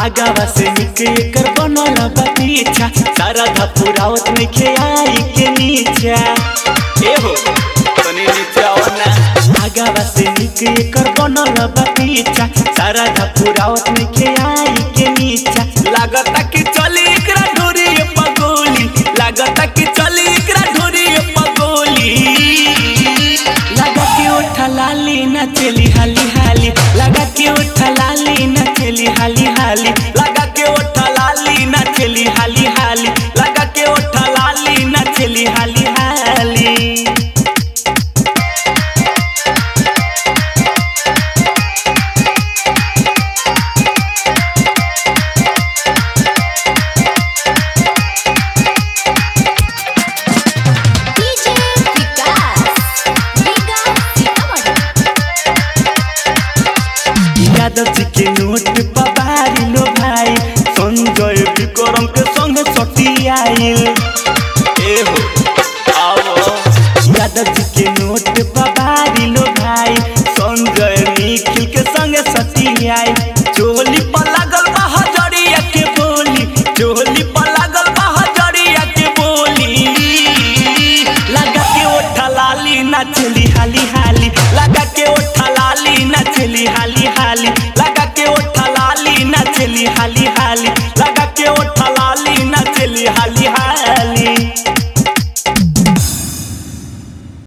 आगावा से निके कर बनल बा पीछा सारा धपुरावत नइखे आई के नीचा ए हो तनी नीचा आओ ना आगावा से निके कर बनल बा पीछा सारा धपुरावत नइखे आई के नीचा लागता कि चली एकरा ढोरी पगोली लागता कि चली एकरा ढोरी पगोली लगा के उठा लाली ना चली हाली हाली लगा के उठा लाली ना चली हाली हाली लगा के उठा लाली ना चली हाली हाली लगा के उठा लाली ना चली हाली हाली DJ विकास विकास सीतामढ़ी यादव जी के नोट पबारी लो भाई संजय विक्रम के संग सटी आइल ए हो आओ यादव जी के नोट पबारी लो भाई संजय निखिल के संग सटी आइल चोली पर लागल बा हजरिया के बोली चोली पर लागल बा हजरिया के बोली लगा के ओठा लाली नाचली हाली हाली लगा के ओठा लाली नाचली हाली हाली लगा के ओठा लाली नाचली हाली हाली लगा